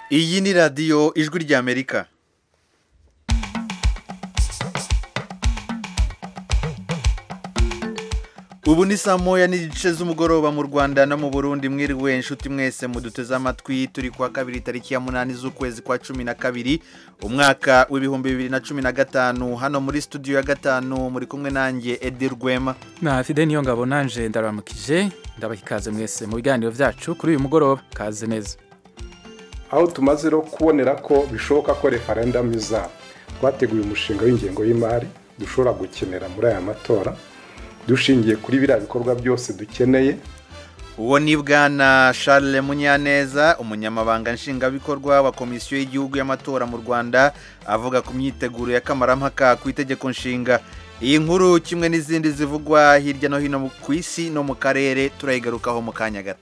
iyi ni radiyo ijwi ry'amerika ubu ni saa moya n'igice z'umugoroba mu rwanda no mu burundi mwiriwe inshuti mwese muduteze amatwi turi kuwa kabiri tariki ya munani z'ukwezi kwa cumi na kabiri umwaka w'ibihumbi bibiri na cumi na gatanu hano muri studio ya gatanu muri kumwe nanjye edi rwema na fide niyo ngabo nanje ndaramukije ndabaha ikaze mwese mu biganiro byacu kuri uyu mugoroba kaze neza aho tumaze rero kubonera ko bishoboka ko referendamu izaba twateguye umushinga w'ingengo y'imari dushobora gukenera muri aya matora dushingiye kuri biriya bikorwa byose dukeneye uwo ni bwana Charles munyaneza umunyamabanga nshingwabikorwa wa komisiyo y'igihugu y'amatora mu rwanda avuga ku myiteguro y'akamarammpaka ku itegeko nshinga iyi nkuru kimwe n'izindi zivugwa hirya no hino ku isi no mu karere turayigarukaho mu kanya gato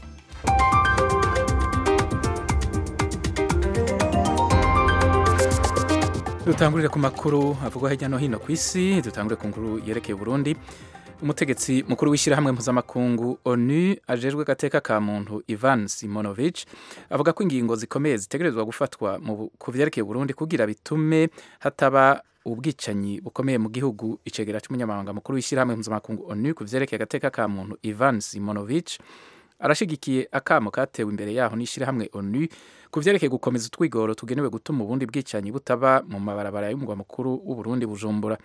dutangurire ku makuru avugwa hirya no hino ku isi dutangure ku nkuru yerekeye Burundi umutegetsi mukuru w'ishyirahamwe mpuzamakungu onu ajejwe gateka ka muntu ivan simonovic avuga ko ingingo zikomeye zitegerezwa gufatwa ku vyerekeye Burundi kugira bitume hataba ubwicanyi bukomeye mu gihugu icegera cy'umunyamabanga mukuru w'ishyirahamwe mpuzamakungu onu ku vyerekeye agateka ka muntu ivan simonovic arashigikiye akamo katewe imbere yaho n'ishyirahamwe onu ku vyerekeye gukomeza utwigoro tugenewe gutuma ubundi bwicanyi butaba mu mabarabara y'umugwa mukuru w'uburundi bujumbura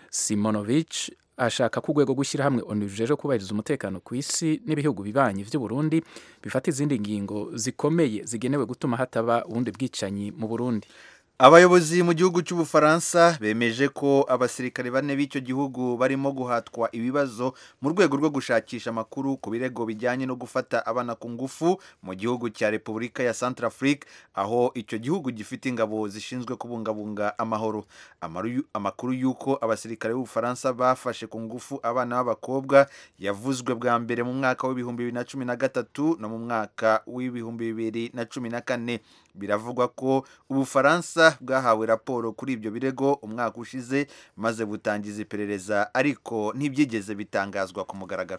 simonovic ashaka ko urwego rw'ishyirahamwe onu rujeje kubahiriza umutekano ku isi n'ibihugu bibanyi vy'uburundi bifata izindi ngingo zikomeye zigenewe gutuma hataba ubundi bwicanyi mu burundi abayobozi mu gihugu cy'ubufaransa bemeje ko abasirikare bane b'icyo gihugu barimo guhatwa ibibazo mu rwego rwo gushakisha amakuru ku birego bijyanye no gufata abana ku ngufu mu gihugu cya repubulika ya centrafrique aho icyo gihugu gifite ingabo zishinzwe kubungabunga amahoro amakuru y'uko abasirikare b'ubufaransa bafashe ku ngufu abana b'abakobwa yavuzwe bwa mbere mu mwaka w'ibihumbi bibiri na cumi na gatatu no mu mwaka w'ibihumbi bibiri na cumi na kane biravugwa ko ubufaransa bwahawe raporo kuri ibyo birego umwaka ushize maze butangiza iperereza ariko ntibyigeze bitangazwa ku mugaragaro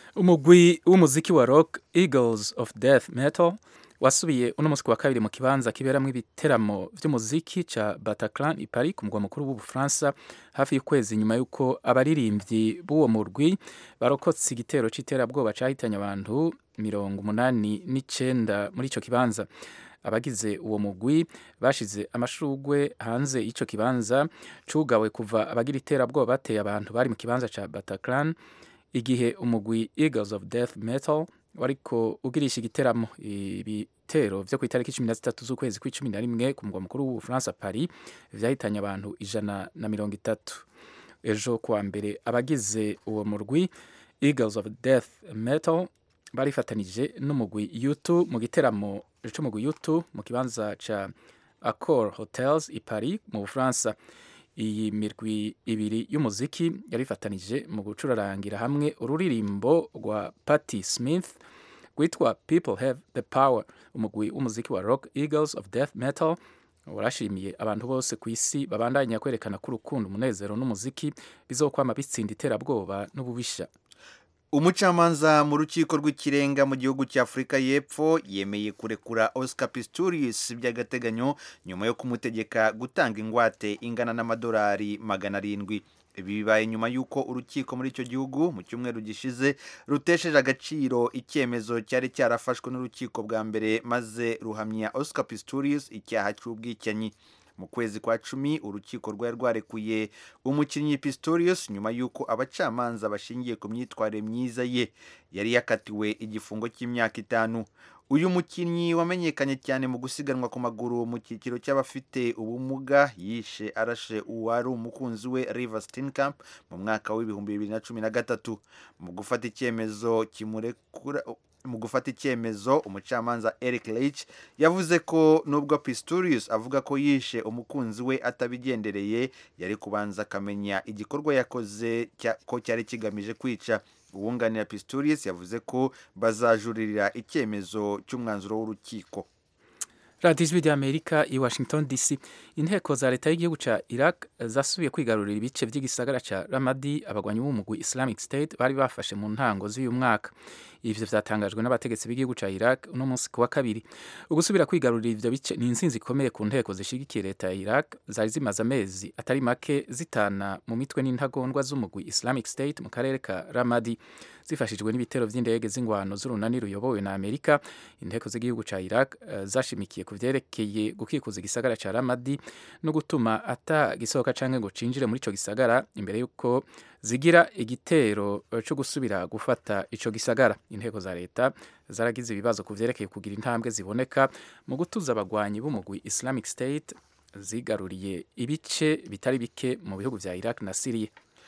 umugwi w'umuziki wa rock eagles of death metal wasubiye uno munsi wa kabiri mu kibanza kiberamo ibiteramo by'umuziki ca Bataclan i Paris ku mugwa mukuru w'ubufaransa hafi y'ukwezi nyuma y'uko abaririmbyi b'uwo murwi barokotse igitero c'iterabwoba cahitanye abantu mirongo umunani n'icenda muri ico kibanza abagize uwo mugwi bashize amashugwe hanze y'ico kibanza cugawe kuva abagira iterabwoba bateye abantu bari mu kibanza ca Bataclan igihe umugwi Eagles of Death Metal wariko ugirisha igiteramo ibitero vyo ku itariki cumi na zitatu z'ukwezi kw'icumi na rimwe ku mugwa mukuru w'ubufaransa Paris vyahitanye abantu ijana na mirongo itatu ejo kuwa mbere abagize uwo murwi Eagles of Death Metal barifatanije n'umugwi U2 mu giteramo c'umugwi U2 mu kibanza ca Accor Hotels i Paris mu Bufaransa iyi mirwi ibiri y'umuziki yarifatanije mu gucurarangira hamwe ururirimbo rwa Patti Smith rwitwa People Have the Power umugwi w'umuziki wa Rock Eagles of Death Metal warashimiye abantu bose ku isi babandanya kwerekana ko urukundo umunezero n'umuziki bizokwama bitsinda iterabwoba n'ububisha umucamanza mu rukiko rw'ikirenga mu gihugu cya afurika y'epfo yemeye kurekura oscar pistorius by'agateganyo nyuma yo kumutegeka gutanga ingwate ingana n'amadolari magana arindwi ibi bibaye nyuma y'uko urukiko muri icyo gihugu mu cyumweru gishize rutesheje agaciro icyemezo cyari cyarafashwe n'urukiko bwa mbere maze ruhamya oscar pistorius icyaha cy'ubwicanyi mu kwezi kwa cumi urukiko rwari rwarekuye umukinnyi pistorius nyuma y'uko abacamanza bashingiye ku myitwarire myiza ye yari yakatiwe igifungo cy'imyaka itanu uyu mukinnyi wamenyekanye cyane mu gusiganwa ku maguru mu cyiciro cy'abafite ubumuga yishe arashe uwari umukunzi we River Steenkamp mu mwaka w'ibihumbi bibiri na cumi na gatatu mu gufata icyemezo kimurekura mu gufata icyemezo umucamanza Eric Leitch yavuze ko nubwo Pistorius avuga ko yishe umukunzi we atabigendereye yari kubanza akamenya igikorwa yakoze ko cyari kigamije kwica uwunganira Pistorius yavuze ko bazajuririra icyemezo cy'umwanzuro w'urukiko radiyo ijwi ry'amerika i washington dc inteko za leta y'igihugu cya iraq zasubiye kwigarurira ibice by'igisagara cya ramadi abagwanyi b'umugwi islamic state bari bafashe mu ntango z'uyu mwaka ivyo vyatangajwe n'abategetsi b'igihugu ca iraq uno munsi ku wa kabiri ugusubira kwigarurira ivyo bice ni intsinzi ikomeye ku nteko zishigikiye leta ya iraq zari zimaze amezi atari make zitana mu mitwe n'intagondwa z'umugwi islamic state mu karere ka ramadi zifashijwe n'ibitero vy'indege z'ingwano z'urunani ruyobowe na amerika inteko z'igihugu ca iraq uh, zashimikiye ku vyerekeye gukikuza igisagara ca ramadi no gutuma ata gisohoka canke ngo cinjire muri ico gisagara imbere y'uko zigira igitero cyo gusubira gufata ico gisagara inteko za leta zaragize ibibazo ku vyerekeye kugira intambwe ziboneka mu gutuza abagwanyi b'umugwi islamic state zigaruriye ibice bitari bike mu bihugu vya iraq na syria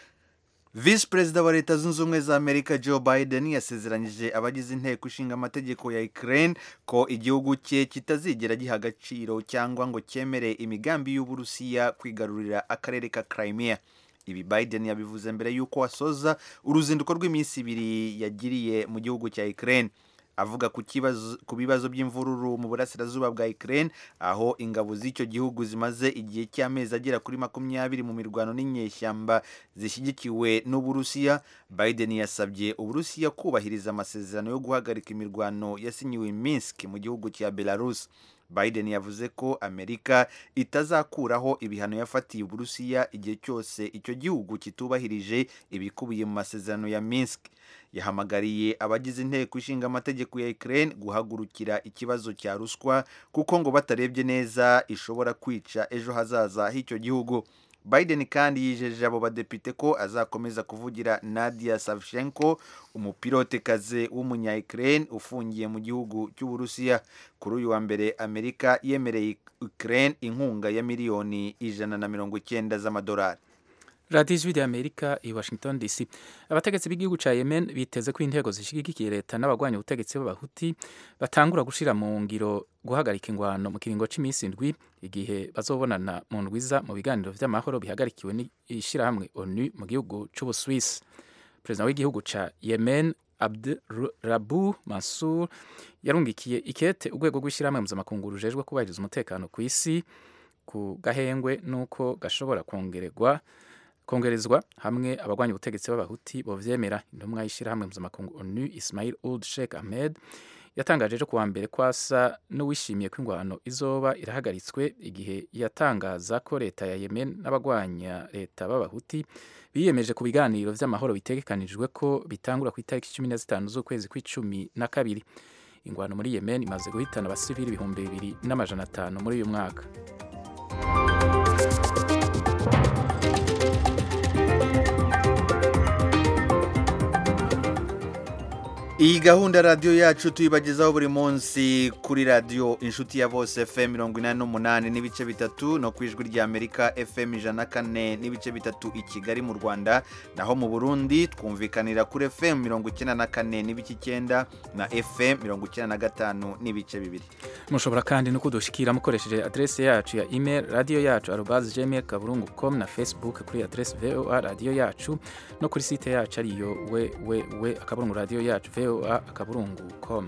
visi perezida wa leta zunze ubumwe za amerika joe biden yasezeranyije abagize inteko ishinga amategeko ya ukraine ko igihugu cye kitazigera giha agaciro cyangwa ngo cyemere imigambi y'uburusiya kwigarurira akarere ka crimea ibi biden yabivuze mbere y'uko asoza uruzinduko rw'iminsi ibiri yagiriye mu gihugu cya ukraine avuga ku kibazo ku bibazo by'imvururu mu burasirazuba bwa Ukraine aho ingabo z'icyo gihugu zimaze igihe cy'amezi agera kuri makumyabiri mu mirwano n'inyeshyamba zishyigikiwe n'Uburusiya Biden yasabye Uburusiya kubahiriza amasezerano yo guhagarika imirwano yasinyiwe Minsk mu gihugu cya Belarus Biden yavuze ko Amerika itazakuraho ibihano yafatiye Uburusiya igihe cyose icyo gihugu kitubahirije ibikubiye mu masezerano ya Minsk yahamagariye abagize inteko ishinga amategeko ya Ukraine guhagurukira ikibazo cya ruswa kuko ngo batarebye neza ishobora kwica ejo hazaza h'icyo gihugu Biden kandi yijeje abo badepite ko azakomeza kuvugira Nadia Savchenko umupilotekazi w'umunya Ukraine ufungiye mu gihugu cy'Uburusiya kuri uyu wa mbere Amerika yemereye Ukraine inkunga ya miliyoni ijana na mirongo icyenda z'amadolari radiyo ijwi ry'amerika i washington dc abategetsi b'igihugu cya yemen biteze ko intego zishyigikiye leta n'abagwanya ubutegetsi b'abahuti batangura gushyira mu ngiro guhagarika ingwano mu kiringo cy'iminsi indwi igihe bazobonana mu ndwiza mu biganiro by'amahoro bihagarikiwe n'ishyirahamwe onu mu gihugu cy'ubuswisi perezida w'igihugu cya yemen abdurabu mansur yarungikiye ikete urwego rw'ishyirahamwe mpuzamakungu rujejwe kubahiriza umutekano ku isi ku gahengwe n'uko gashobora kongererwa kongerezwa hamwe abagwanya ubutegetsi b'abahuti bovyemera intumwa y'ishyirahamwe mpuzamakungu onu ismail uld sheikh ahmed yatangaje ejo kuwa mbere kwasa n'uwishimiye ko ingwano izoba irahagaritswe igihe yatangaza ko leta ya yemen n'abagwanya leta b'abahuti biyemeje ku biganiro vy'amahoro bitegekanijwe ko bitangura ku itariki cumi na zitanu z'ukwezi kw'icumi na kabiri ingwano muri yemen imaze guhitana abasivili ibihumbi bibiri n'amajana atanu muri uyu mwaka iyi gahunda radiyo yacu tuyibagezaho buri munsi kuri radiyo inshuti ya bose fm mirongo inani n'umunani n'ibice bitatu no ku ijwi ry'amerika fm ijana na kane n'ibice bitatu i kigali mu rwanda naho mu burundi twumvikanira kuri fm mirongo icyenda na kane n'ibice icyenda na fm mirongo icyenda na gatanu n'ibice bibiri mushobora kandi no kudushikira mukoresheje adrese yacu ya email radiyo yacu arobazi gmail kaburungu com na facebook kuri adrese voa radiyo yacu no kuri site yacu ariyo wewewe akaburungu radiyo yacu voa akaburungu com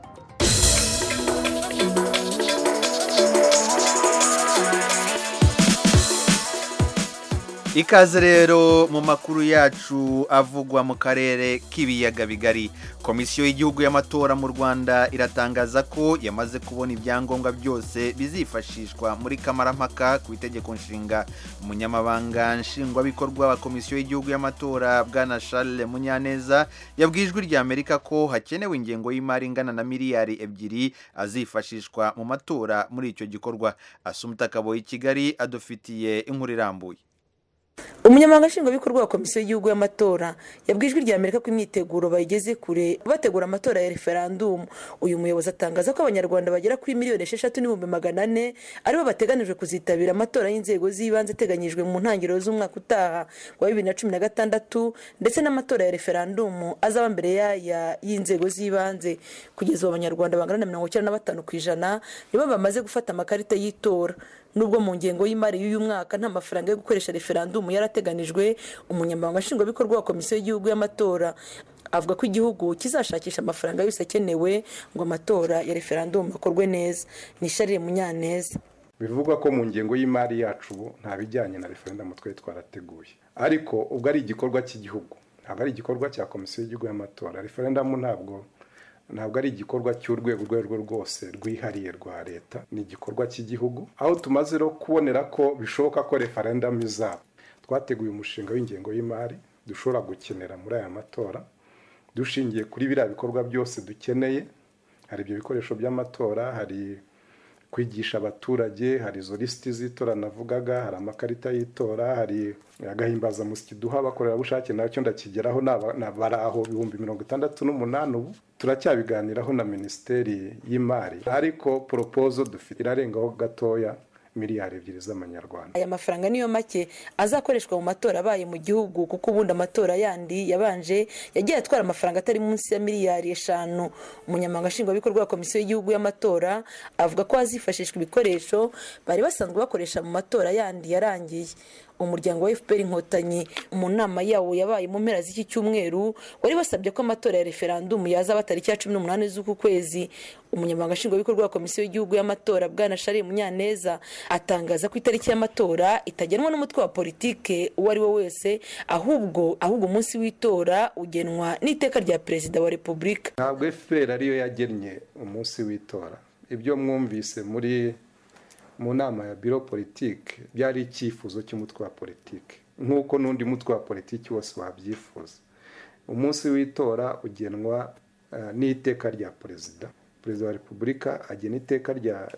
ikaze rero mu makuru yacu avugwa mu karere k'ibiyaga bigari komisiyo y'igihugu y'amatora mu rwanda iratangaza ko yamaze kubona ibyangombwa byose bizifashishwa muri kamarampaka ku itegeko nshinga umunyamabanga nshingwabikorwa wa komisiyo y'igihugu y'amatora bwana charles munyaneza yabwiye ijwi rya amerika ko hakenewe ingengo y'imari ingana na miliyari ebyiri azifashishwa mu matora muri icyo gikorwa asumuta kaboyi kigali adufitiye inkuru irambuye umunyamabanga nshingwabikorwa wa komisiyo y'igihugu y'amatora yabwiye ijwi rya amerika ko imyiteguro bayigeze kure bategura amatora ya referandumu uyu muyobozi atangaza ko abanyarwanda bagera kuri miliyoni esheshatu n'ibihumbi magana ane aribo bateganijwe kuzitabira amatora y'inzego z'ibanze ateganyijwe mu ntangiriro z'umwaka utaha wa bibiri na cumi na gatandatu ndetse n'amatora ya referandumu azaba mbere y'aya y'inzego z'ibanze kugeza ubu abanyarwanda bangana na mirongo icyenda na batanu ku ijana nibo bamaze gufata amakarita y'itora nubwo mu ngengo y'imari y'uyu mwaka nta mafaranga yo gukoresha referandumu yarateganijwe umunyamabanga nshingwabikorwa wa komisiyo y'igihugu y'amatora avuga ko igihugu kizashakisha amafaranga yose akenewe ngo amatora ya referandumu akorwe neza ni sharire munyaneza bivugwa ko mu ngengo y'imari yacu ubu nta bijyanye na referendumu twari twarateguye ariko ubwo ari igikorwa cy'igihugu ntabwo ari igikorwa cya komisiyo y'igihugu y'amatora referendumu ntabwo ntabwo ari igikorwa cy'urwego urwo arirwo rwose rwihariye rwa leta ni igikorwa cy'igihugu aho tumaze no kubonera ko bishoboka ko referendumu izaba twateguye umushinga w'ingengo y'imari dushobora gukenera muri aya matora dushingiye kuri biriya bikorwa byose dukeneye hari ibyo bikoresho by'amatora hari kwigisha abaturage hari izo lisiti z'itora navugaga hari amakarita y'itora hari agahimbazamusyi duha abakorerabushake nacyo ndakigeraho bari aho ibihumbi mirongo itandatu n'umunani ubu turacyabiganiraho na minisiteri y'imari ariko poropozo dufite irarengaho gatoya miliyari ebyiri z'amanyarwanda aya mafaranga niyo make azakoreshwa mu matora abaye mu gihugu kuko ubundi amatora yandi yabanje yagiye atwara amafaranga atari munsi ya miliyari eshanu umunyamabanga nshingwabikorwa wa komisiyo y'igihugu y'amatora avuga ko hazifashishwa ibikoresho bari basanzwe bakoresha mu matora yandi yarangiye umuryango wa fpr inkotanyi mu nama yawo yabaye mu mpera z'iki cyumweru wari wasabye ko amatora ya referandumu yazaba tariki ya cumi n'umunani z'uku kwezi umunyamabanga nshingwabikorwa wa komisiyo y'igihugu y'amatora bwana shari munyaneza atangaza ko itariki y'amatora itagenwa n'umutwe wa politike uwo ari we wese ahubwo ahubwo umunsi w'itora ugenwa n'iteka rya perezida wa repubulika ntabwo fpr ariyo yagennye umunsi w'itora ibyo mwumvise muri mu nama ya biro politiki byari icyifuzo cy'umutwe wa politiki nk'uko n'undi mutwe wa politiki wose wabyifuza umunsi w'itora ugenwa n'iteka rya perezida perezida wa repubulika agena iteka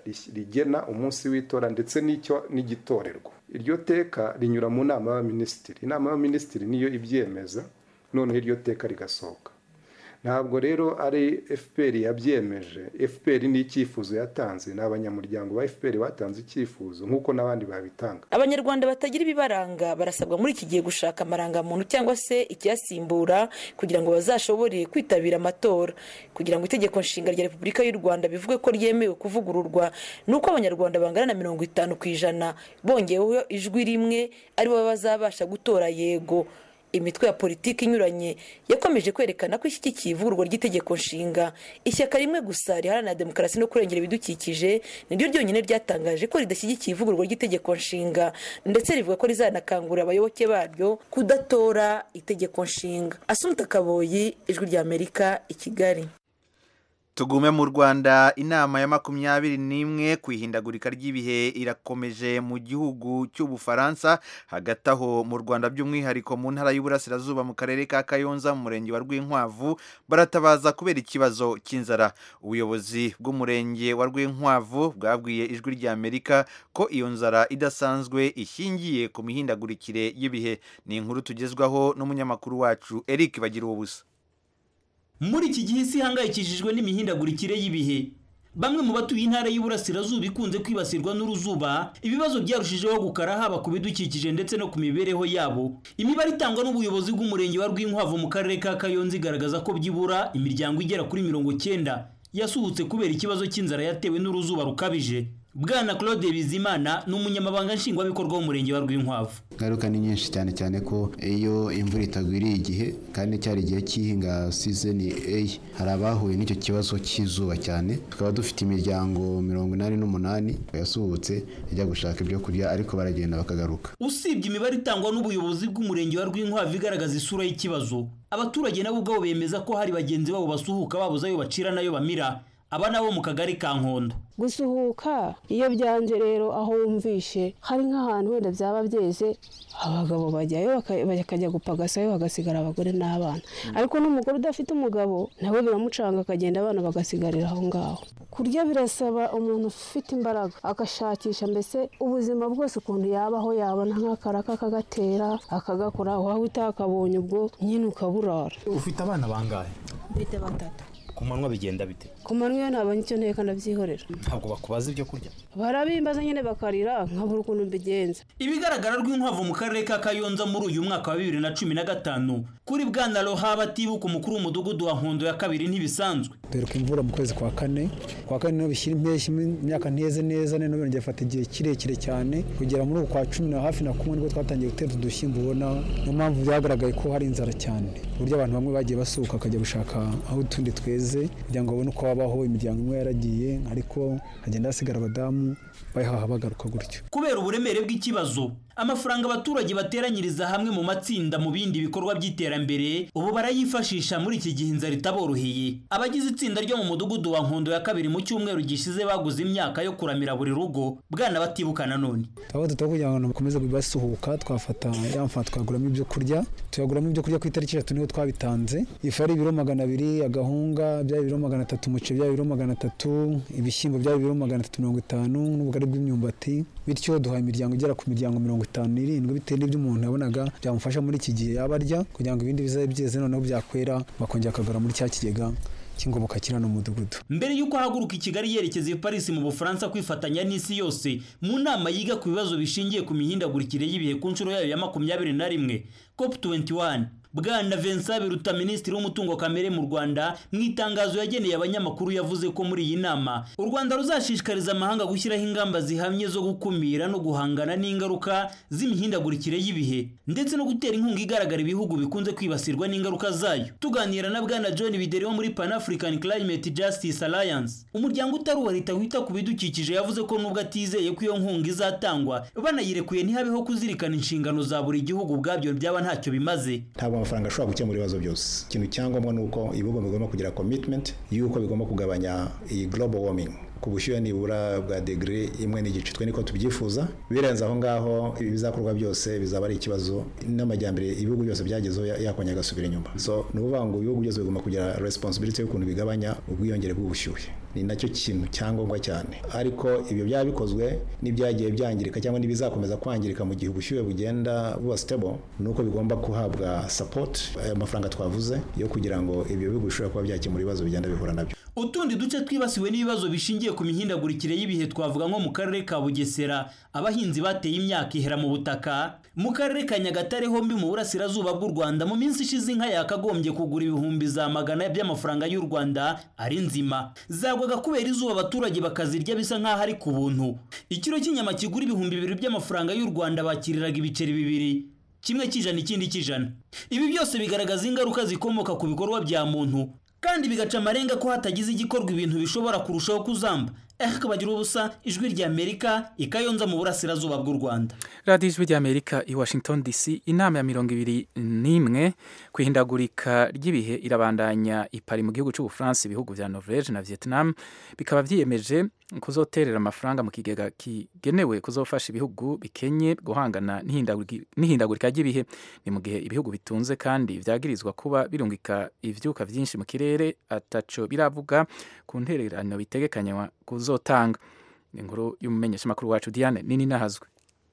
rigena umunsi w'itora ndetse n'icyo n'igitorerwa iryo teka rinyura mu nama y'abaminisitiri inama y'abaminisitiri niyo ibyemeza noneho iryo teka rigasohoka ntabwo rero ari fpr yabyemeje fpr ni icyifuzo yatanze ni abanyamuryango ba fpr batanze icyifuzo nk'uko n'abandi babitanga abanyarwanda batagira ibibaranga barasabwa muri iki gihe gushaka amarangamuntu cyangwa se ikiyasimbura kugira ngo bazashobore kwitabira amatora kugira ngo itegeko nshinga rya repubulika y'u rwanda bivuge ko ryemewe kuvugururwa ni uko abanyarwanda bangana na mirongo itanu ku ijana bongeweho ijwi rimwe aribo bazabasha gutora yego imitwe ya politiki inyuranye yakomeje kwerekana ko ishyigikiye ivugururwa ry'itegeko nshinga ishyaka rimwe gusa riharanira demokarasi no kurengera ibidukikije niryo ryonyine ryatangaje ko ridashyigikiye ivugururwa ry'itegeko nshinga ndetse rivuga ko rizanakangurira abayoboke baryo kudatora itegeko nshinga asumta kaboyi ijwi ry'amerika i kigali tugume mu rwanda inama ya makumyabiri n'imwe ku ihindagurika ry'ibihe irakomeje mu gihugu cy'ubufaransa hagati aho mu rwanda by'umwihariko mu ntara y'uburasirazuba mu karere ka kayonza mu murenge wa rwinkwavu baratabaza kubera ikibazo cy'inzara ubuyobozi bw'umurenge wa rwinkwavu bwabwiye ijwi ry'amerika ko iyo nzara idasanzwe ishingiye ku mihindagurikire y'ibihe ni inkuru tugezwaho n'umunyamakuru wacu eric bagira ubusa muri iki gihe isi ihangayikishijwe n'imihindagurikire y'ibihe bamwe mu batuye intara y'uburasirazuba ikunze kwibasirwa n'uruzuba ibibazo byarushijeho gukara haba ku bidukikije ndetse no ku mibereho yabo imibare itangwa n'ubuyobozi bw'umurenge wa rwinkwavu mu karere ka kayonza igaragaza ko byibura imiryango igera kuri mirongo cyenda yasuhutse kubera ikibazo cy'inzara yatewe n'uruzuba rukabije bwana claude bizimana ni umunyamabanga nshingwabikorwa w'umurenge wa rwinkwavu ingaruka ni nyinshi cyane cyane ko iyo imvura itagwiriye igihe kandi cyari igihe cy'ihinga sizoni eyi hari abahuye n'icyo kibazo cy'izuba cyane tukaba dufite imiryango mirongo inani n'umunani yasuhutse ijya gushaka ibyo kurya ariko baragenda bakagaruka usibye imibare itangwa n'ubuyobozi bw'umurenge wa rwinkwavu igaragaza isura y'ikibazo abaturage nabo ubwabo bemeza ko hari bagenzi babo basuhuka babuze ayo bacira n'ayo bamira aba nabo mu kagari ka nkondo gusuhuka iyo byanze rero aho wumvishe hari nk'ahantu wenda byaba byeze abagabo bajyayo bakajya gupagasayo hagasigara abagore n'abana ariko n'umugore udafite umugabo nawe biramucanga akagenda abana bagasigarira aho ngaho kurya birasaba umuntu ufite imbaraga agashakisha mbese ubuzima bwose ukuntu yabaho yabona nk'akaraka akagatera akagakora waba utakabonye ubwo nyine ukaburara ufite abana bangahe mfite batatu ku manywa bigenda bite ku manywa iyo ntabonye icyo nteka ndabyihorera ntabwo bakubaza ibyo kurya barabimbaza nyine bakarira nkabura ukuntu mbigenza ibigaragara rw'inkwavu mu karere ka kayonza muri uyu mwaka wa bibiri na cumi na gatanu kuri bwana rohaba atibuka umukuru w'umudugudu wa nkondo ya kabiri ntibisanzwe duheruka imvura mu kwezi kwa kane kwa kane niho bishyira impeshyi imyaka nteze neza none birongera fata igihe kirekire cyane kugera muri uku kwa cumi na hafi na kumwe nibwo twatangiye gutera udushyimbo ubona niyo mpamvu byagaragaye ko hari inzara cyane uburyo abantu bamwe bagiye basuka bakajya gushaka aho utundi tweze kugira ngo babone uko babaho imiryango imwe yaragiye ariko hagenda hasigara abadamu bayihaha bagaruka gutyo kubera uburemere bw'ikibazo amafaranga abaturage bateranyiriza hamwe mu matsinda mu bindi bikorwa by'iterambere ubu barayifashisha muri iki gihe inzara itaboroheye abagize itsinda ryo mu mudugudu wa nkondo ya kabiri mu cyumweru gishize baguze imyaka yo kuramira buri rugo bwana batibuka nanone aho tutaba kugira ngo bakomeze basuhuka twafata ya mfa twaguramo ibyo kurya tuyaguramo ibyo kurya ku itariki eshatu niho twabitanze ifu ari ibiro magana abiri agahunga byaba ibiro magana atatu umuceri byaba ibiro magana atatu ibishyimbo byaba ibiro magana atatu mirongo itanu n'ubugari bw'imyumbati bityo duhaye imiryango igera ku miryango mirongo itanu n'irindwi bitewe n'ibyo umuntu yabonaga byamufasha muri iki gihe yaba arya kugira ngo ibindi bizabe byeze noneho byakwera bakongera akagura muri cya kigega cy'ingoboka kiri hano mu mudugudu mbere y'uko ahaguruka i kigali yerekeza i paris mu bufaransa kwifatanya n'isi yose mu nama yiga ku bibazo bishingiye ku mihindagurikire y'ibihe ku nshuro yayo ya makumyabiri na rimwe cop 21 bwana Vincent Biruta minisitiri w'umutungo kamere mu Rwanda mu itangazo yageneye abanyamakuru yavuze ko muri iyi nama u Rwanda ruzashishikariza amahanga gushyiraho ingamba zihamye zo gukumira no guhangana n'ingaruka z'imihindagurikire y'ibihe ndetse no gutera inkunga igaragara ibihugu bikunze kwibasirwa n'ingaruka zayo tuganira na bwana John Bideri wo muri Pan African Climate Justice Alliance umuryango utari uwa leta wita ku bidukikije yavuze ko nubwo atizeye ko iyo nkunga izatangwa banayirekuye ntihabeho kuzirikana inshingano za buri gihugu ubwabyo byaba ntacyo bimaze amafaranga ashobora gukemura ibibazo byose ikintu cyangombwa ni uko ibihugu bigomba kugira commitment y'uko bigomba kugabanya iyi global warming ku bushyuhe nibura bwa degere imwe n'igice twe niko tubyifuza birenze aho ngaho ibizakorwa byose bizaba ari ikibazo n'amajyambere ibihugu byose byagezeho yakongera agasubira inyuma so ni ukuvuga ngo ibihugu byose bigomba kugira responsibility y'ukuntu bigabanya ubwiyongere bw'ubushyuhe ni nacyo kintu cyangombwa cyane ariko ibyo byaba bikozwe n'ibyagiye byangirika cyangwa n'ibizakomeza kwangirika mu gihe ubushyuhe bugenda buba stable ni uko bigomba guhabwa support aya mafaranga twavuze yo kugira ngo ibyo bihugu bishobora kuba byakemura ibibazo bigenda bihura nabyo utundi duce twibasiwe n'ibibazo bishingiye ku mihindagurikire y'ibihe twavuga nko mu karere ka bugesera abahinzi bateye imyaka ihera mu butaka mu karere ka nyagatare hombi mu burasirazuba bw'u rwanda mu minsi ishize inka yakagombye kugura ibihumbi za magana by'amafaranga y'u rwanda ari nzima zagwaga kubera izuba abaturage bakazirya bisa nk'aho ari ku buntu ikiro cy'inyama kigura ibihumbi bibiri by'amafaranga y'u rwanda bakiriraga ibiceri bibiri kimwe cy'ijana ikindi cy'ijana ibi byose bigaragaza ingaruka zikomoka ku bikorwa bya muntu kandi bigaca amarenga ko hatagize igikorwa ibintu bishobora kurushaho kuzamba ehk bagira ubusa ijwi rya amerika ikayonza mu burasirazuba bw'u rwanda radiyo ijwi rya amerika i washington dc inama ya mirongo ibiri n'imwe ku ihindagurika ry'ibihe irabandanya ipari mu gihugu cy'ubufaransa ibihugu bya norvege na vietnam bikaba byiyemeje kuzoterera amafaranga mu kigega kigenewe kuzofasha ibihugu bikenye guhangana n'ihindagurika ry'ibihe ni mu gihe ibihugu bitunze kandi byagirizwa kuba birungika ivyuka vyinshi mu kirere ataco biravuga ku ntererano bitegekanywa kuzotanga inkuru y'umumenyeshamakuru wacu Diane nini nahazwe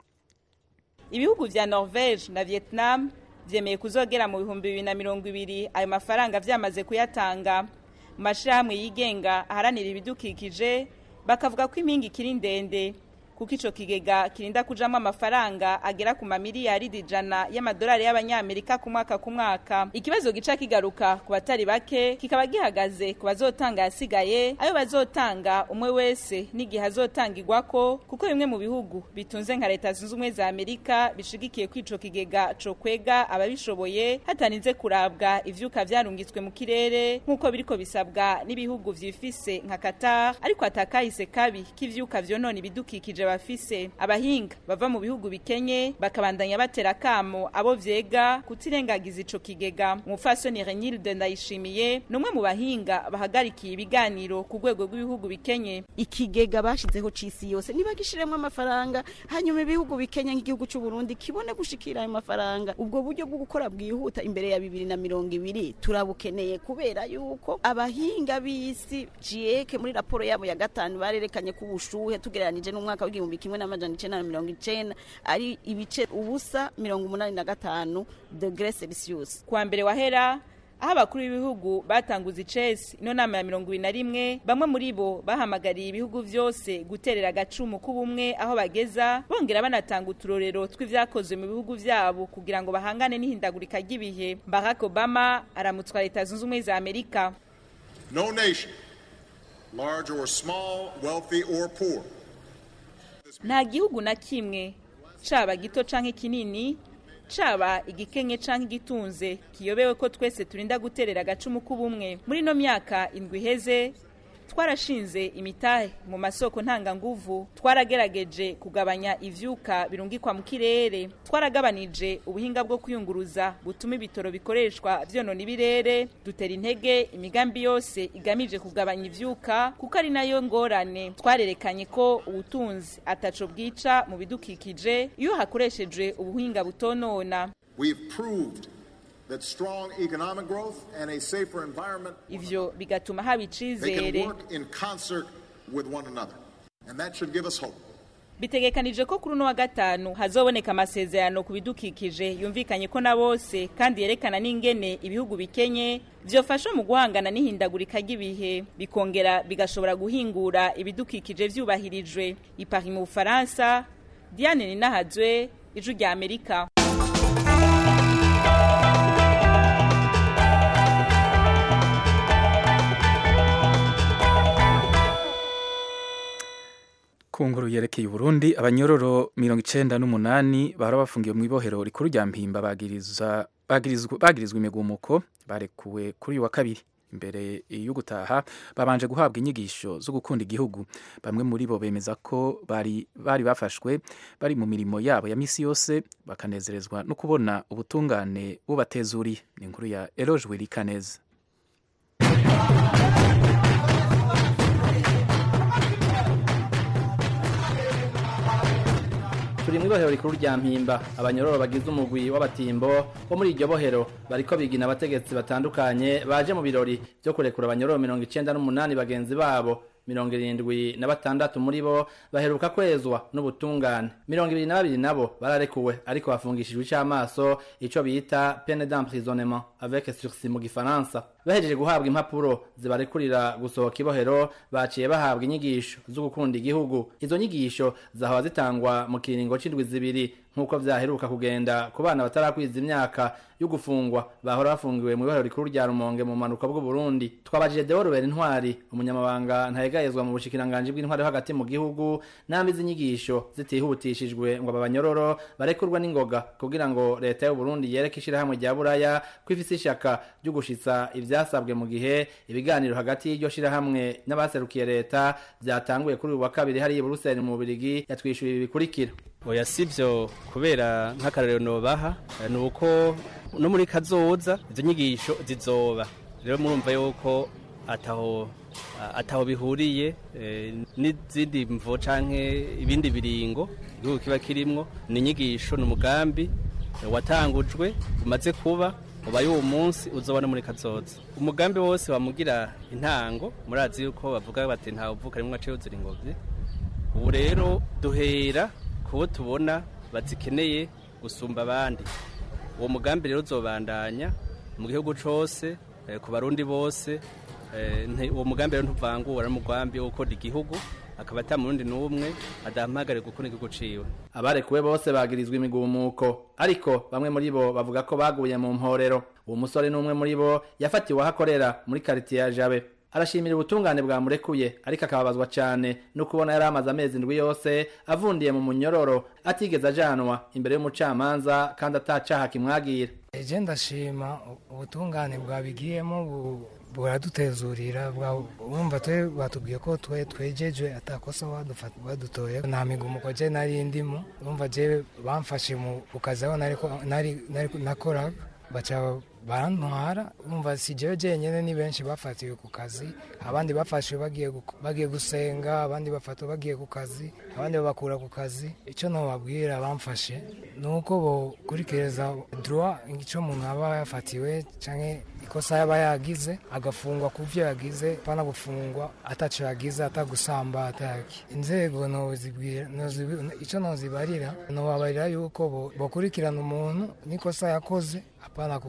ibihugu vya Norvege na Vietnam vyemeye kuzogera mu bihumbi bibiri na mirongo ibiri ayo mafaranga vyamaze kuyatanga mu mashirahamwe yigenga aharanira ibidukikije bakavuga ko impinga ikiri ndende kuko ico kigega kirinda kujamwo amafaranga agera ku mamiliyaridi ijana y'amadolari y'abanyamerika ku mwaka ku mwaka ikibazo gica kigaruka ku batari bake kikaba gihagaze ku bazotanga yasigaye ayo bazotanga umwe wese n'igihe azotangirwako kuko bimwe mu bihugu bitunze nka leta zunze ubumwe za amerika bishigikiye ko ico kigega co kwega ababishoboye hatarinze kurabwa ivyuka vyarungitswe mu kirere nk'uko biriko bisabwa n'ibihugu vyifise nka qatar ariko atakahise kabi k'ivyuka vyonona ibidukikije bafise abahinga bava mu bihugu bikenye bakabandanya batera kamo abo vyega kutirengagiza ico kigega umufasoni Renilde Ndayishimiye numwe mu bahinga bahagarikiye ibiganiro ku rwego rw'ibihugu bikenye ikigega bashizeho cisi yose niba gishiremo amafaranga hanyuma ibihugu bikenye nk'igihugu cy'u Burundi kibone gushikira ayo mafaranga ubwo buryo bwo gukora bwihuta imbere ya bibiri na mirongo ibiri turabukeneye kubera yuko abahinga b'isi GIEC muri raporo yabo ya gatanu barerekanye ko ubushuhe tugereranije n'umwaka w'igihumbi kimwe n'amajana icenda na mirongo icenda ari ibice ubusa mirongo umunani na gatanu degre celsius kuwa mbere wahera aho abakuru b'ibihugu batanguza icesi ino nama ya mirongo ibiri na rimwe bamwe muri bo bahamagariye ibihugu vyose guterera agacumu k'ubumwe aho bageza bongera banatanga uturorero tw'ivyakozwe mu bihugu vyabo kugira ngo bahangane n'ihindagurika ry'ibihe barack obama aramutswa leta zunze ubumwe za amerika No nation, large or small, wealthy or poor, nta gihugu na kimwe caba gito canke kinini caba igikenye canke igitunze kiyobewe ko twese turinda guterera agacumu k'ubumwe muri ino myaka indwi iheze twarashinze imitahe mu masoko ntanganguvu twaragerageje kugabanya ivyuka birungikwa mu kirere twaragabanije ubuhinga bwo kwiyunguruza butuma ibitoro bikoreshwa vyonona ibirere dutera intege imigambi yose igamije kugabanya ivyuka kuko ari nayo ngorane twarerekanye ko ubutunzi ataco bwica mu bidukikije iyo hakoreshejwe ubuhinga butonona we've proved that strong economic growth and a safer environment ivyo bigatuma haba they can icizere work in concert with one another. And that should give us hope. bitegekanije ko kuri uno wa gatanu hazoboneka amasezerano ku bidukikije yumvikanye ko na bose kandi yerekana n'ingene ibihugu bikenye vyofasha mu guhangana n'ihindagurika ry'ibihe bikongera bigashobora guhingura ibidukikije vyubahirijwe ipari mu bufaransa diane ninahazwe ijwi rya amerika ku nkuru yerekeye uburundi abanyororo mirongo icenda n'umunani bahora bafungiwe mu ibohero rikuru rya mpimba bagiriza bagirizwa bagirizwa imigumuko barekuwe kuri uyu wa kabiri imbere yo gutaha babanje guhabwa inyigisho zo gukunda igihugu bamwe muri bo bemeza ko bari bari bafashwe bari mu mirimo yabo ya misi yose bakanezerezwa no kubona ubutungane bubatezuriye ni inkuru ya Eloge Wirikaneza turi mu ibohero rikuru rya mpimba abanyororo bagize umugwi w'abatimbo bo muri iryo bohero bariko bigina abategetsi batandukanye baje mu birori vyo kurekura abanyororo mirongo icenda n'umunani bagenzi babo mirongo irindwi na batandatu muri bo baheruka kwezwa n'ubutungane mirongo ibiri na babiri nabo bararekuwe ariko bafungishijwe ic'amaso ico bita pene d'emprisonnement avec sursis mu gifaransa bahejeje guhabwa impapuro zibarekurira gusohoka ibohero baciye bahabwa inyigisho zo gukunda igihugu izo nyigisho zahora zitangwa mu kiringo c'indwi zibiri nk'uko vyaheruka kugenda ku bana batarakwiza imyaka yo gufungwa bahora bafungiwe mu ibohero rikuru rya rumonge mu manuka bw'uburundi twabajije deo rubera intwari umunyamabanga ntayegayezwa mu bushikiranganji bw'intwari yo hagati mu gihugu nambi z'inyigisho zitihutishijwe ngo aba banyororo barekurwe n'ingoga kugira ngo leta y'uburundi yereke ishirahamwe rya buraya ko ifise ishaka ryo gushitsa ivyasabwe mu gihe ibiganiro hagati y'iryo shirahamwe n'abaserukiye leta vyatanguye kuri uyu wa kabiri hariya i buruseli mu bubirigi yatwishuye ibi bikurikira oya sivyo kubera nk'akarorero nobaha eh, ni uko no muri kazoza izo nyigisho zizoba rero murumva yuko ataho ataho bihuriye eh, n'izindi mvo canke ibindi biringo igihugu kiba kirimwo ni inyigisho ni umugambi eh, watangujwe umaze kuba ubaye uwo munsi uzobona muri kazoza umugambi wose bamugira intango murazi yuko bavuga bati ntawe uvuka rimwe aciye uzira ingobyi ubu rero duhera kubo tubona bazikeneye gusumba abandi uwo mugambi rero uzobandanya mu gihugu cose eh, ku barundi bose eh, nti- uwo mugambi rero ntuvangura n'umugambi wo gukora igihugu akaba ata murundi n'umwe adahamagare gukora igihugu ciwe abarekuwe bose bagirizwa imigumuko ariko bamwe muri bo bavuga ko baguye mu mporero uwo musore n'umwe muri bo yafatiwe aho akorera muri karitiye ya jabe arashimira ubutungane bwamurekuye ariko akababazwa cyane no kubona yari amaze amezi indwi yose avundiye mu munyororo atigeze ajanwa imbere y'umucamanza kandi atacaha kimwagira eje ndashima ubutungane bwabigiyemo bu- buradutezurira bwa- urumva twe batubwiye ko twe twejeje atakosa badufa- badutoye nta migumuko je nari ndimo urumva je bamfashe mu ku kazi aho nariko- nari- nari- nakoraga baca barantwara urumva si jewe jenyene ni benshi bafatiwe ku kazi abandi bafashwe bagiye gu- bagiye gusenga abandi bafatwa bagiye ku kazi abandi babakura ku kazi icyo nobabwira bamfashe ni uko bokurikiriza droit icyo umuntu aba yafatiwe canke ikosa yaba yagize agafungwa ku vyo yagize pana gufungwa ataco yagize atagusamba ataki inzego nozibwira nozibi- ico nozibarira nobabarira yuko bo- bokurikirana umuntu n'ikosa yakoze apana ku- gufungwa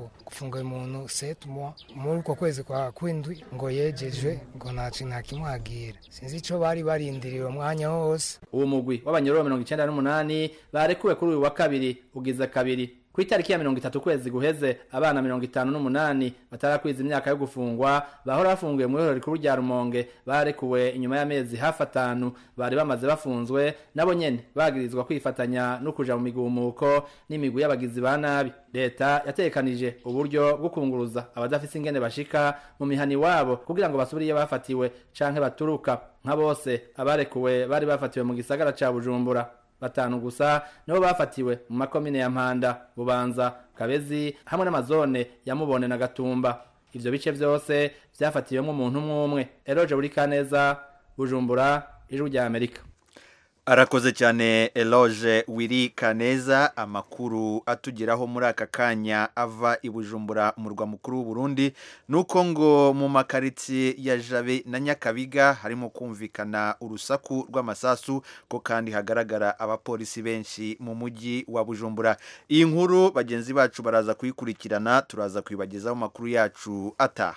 bafunguye umuntu setu mois muri uko kwezi kwa kwindwi ngo yejejwe ngo nta kintu nakimwagira sinzi ico bari barindiriye uwo mwanya wose uwo mugwi w'abanyororo mirongo icenda n'umunani barekuwe kuri uyu wa kabiri ugize kabiri ku itariki ya mirongo itatu kwezi guheze abana mirongo itanu n'umunani batarakwiza imyaka yo gufungwa bahora bafunguye mu ihorero rikuru rya rumonge barekuwe inyuma y'amezi hafi atanu bari bamaze bafunzwe nabo nyene bagirizwa kwifatanya no kuja mu migumuko n'imigwi y'abagizi ba nabi leta yatekanije uburyo bwo kunguruza abadafise ingene bashika mu mihani wabo kugira ngo basubire iyo bafatiwe canke baturuka nka bose abarekuwe bari bafatiwe mu gisagara ca bujumbura batanu gusa nibo bafatiwe mu makomine ya mpanda bubanza kabezi hamwe n'amazone ya mubone na gatumba ivyo bice vyose vyafatiwemwo umuntu umwe umwe eroje buri kaneza bujumbura ijwi rya amerika arakoze cyane eloge wiri kaneza amakuru atugeraho muri aka kanya ava i bujumbura umurwa mukuru w'uburundi nuko ngo mu makaritsiye ya jabe na nyakabiga harimo kumvikana urusaku rw'amasasu ko kandi hagaragara abapolisi benshi mu mujyi wa bujumbura iyi nkuru bagenzi bacu baraza kuyikurikirana turaza kuyibagezaho amakuru yacu ataha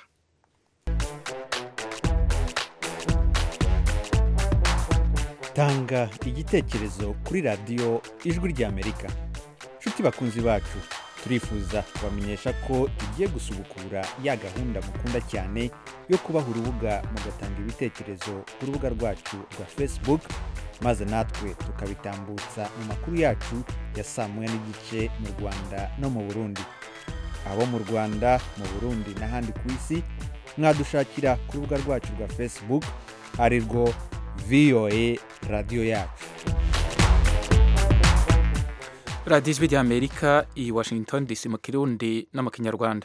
tanga igitekerezo kuri radiyo ijwi ry'amerika nshuti bakunzi bacu turifuza kubamenyesha ko tugiye gusubukura ya gahunda mukunda cyane yo kubaha urubuga mugatanga ibitekerezo ku rubuga rwacu rwa facebook maze natwe tukabitambutsa mu makuru yacu ya saa moya n'igice mu rwanda no mu burundi abo mu rwanda mu burundi n'ahandi ku isi mwadushakira ku rubuga rwacu rwa facebook ari rwo voa radiyo yacu radiyo ijwi ry'amerika i washington dc mu kirundi no mu kinyarwanda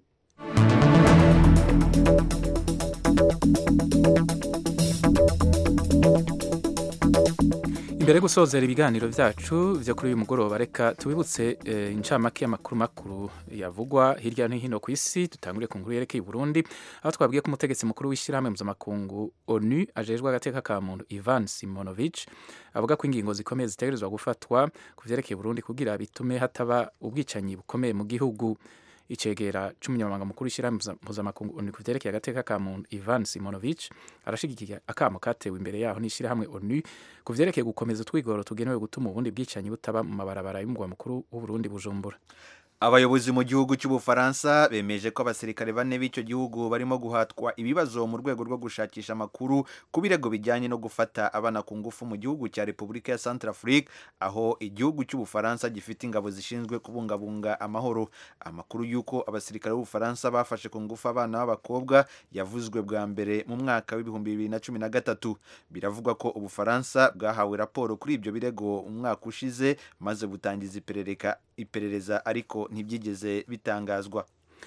imbere yo gusozera ibiganiro byacu byo kuri uyu mugoroba reka tubibutse eh, incamake y'amakuru makuru yavugwa hirya no hino ku isi dutangure ku nkuru yerekeye i burundi aho twabwiye ko umutegetsi mukuru w'ishyirahamwe mpuzamakungu onu ajejwe agateka ka muntu ivan simonovich avuga ko ingingo zikomeye zitegerezwa gufatwa ku vyerekeye burundi kugira bitume hataba ubwicanyi bukomeye mu gihugu icegera c'umunyamabanga mukuru w'ishyirahamwe mpuzamakungu onu ku vyerekeye agateka ka muntu ivan simonovich arashigikiye akamo katewe imbere yaho n'ishyirahamwe onu ku vyerekeye gukomeza utwigoro tugenewe gutuma ubundi bwicanyi butaba mu mabarabara y'umugwa mukuru w'uburundi bujumbura abayobozi mu gihugu cy'ubufaransa bemeje ko abasirikare bane b'icyo gihugu barimo guhatwa ibibazo mu rwego rwo gushakisha amakuru ku birego bijyanye no gufata abana ku ngufu mu gihugu cya repubulika ya centrafrique aho igihugu cy'ubufaransa gifite ingabo zishinzwe kubungabunga amahoro amakuru y'uko abasirikare b'ubufaransa bafashe ku ngufu abana b'abakobwa yavuzwe bwa mbere mu mwaka w'ibihumbi bibiri na cumi na gatatu biravugwa ko ubufaransa bwahawe raporo kuri ibyo birego umwaka ushize maze butangiza iperereza ariko ntibyigeze bitangazwa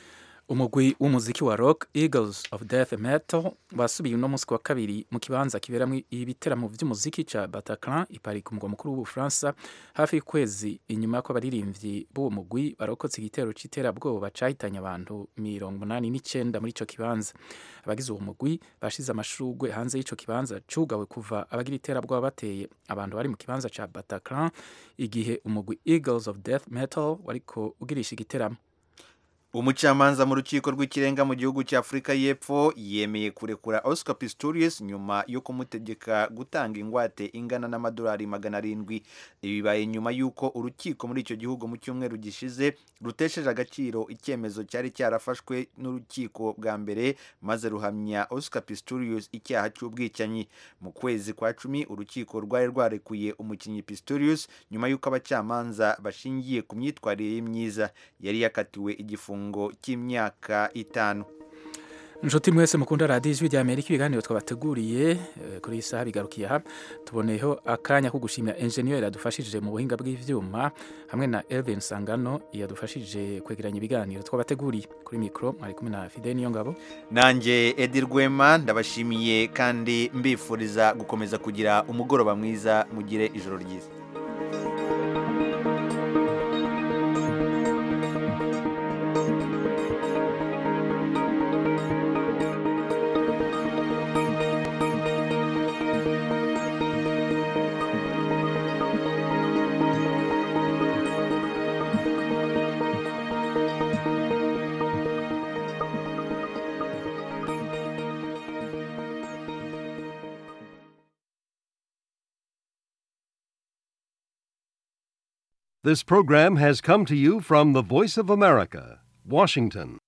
umugwi w'umuziki wa rock eagles of death metal wasubiye uno munsi wa kabiri mu kibanza kiberamo ibiteramo by'umuziki ca bataclan ipari ku mugwa mukuru w'ubufaransa hafi y'ukwezi inyuma y'uko abaririmbyi b'uwo mugwi barokotse igitero c'iterabwoba cahitanye abantu mirongo umunani n'icenda muri ico kibanza abagize uwo mugwi bashize amashurwe hanze y'ico kibanza cugawe kuva abagira iterabwoba bateye abantu bari mu kibanza ca bataclan igihe umugwi eagles of death metal wariko ugirisha igiteramo umucamanza mu rukiko rw'ikirenga mu gihugu cya afurika y'epfo yemeye kurekura oscar pistorius nyuma yo kumutegeka gutanga ingwate ingana n'amadolari magana arindwi ibi bibaye nyuma y'uko urukiko muri icyo gihugu mu cyumweru gishize rutesheje agaciro icyemezo cyari cyarafashwe n'urukiko bwa mbere maze ruhamya oscar pistorius icyaha cy'ubwicanyi mu kwezi kwa cumi urukiko rwari rwarekuye umukinnyi pistorius nyuma y'uko abacamanza bashingiye ku myitwarire ye myiza yari yakatiwe igifungo cy'imyaka itanu inshuti mwese mukunda radiyo ijwi rya amerika ibiganiro twabateguriye kuri iyi saha bigarukiye aha tuboneyeho akanya ko gushimira enjeniyeri yadufashije mu buhinga bw'ibyuma hamwe na Elvin Sangano yadufashije kwegeranya ibiganiro twabateguriye kuri mikoro mwari kumwe na Fidel Niyongabo nanjye Edi Rwema ndabashimiye kandi mbifuriza gukomeza kugira umugoroba mwiza mugire ijoro ryiza This program has come to you from the Voice of America, Washington.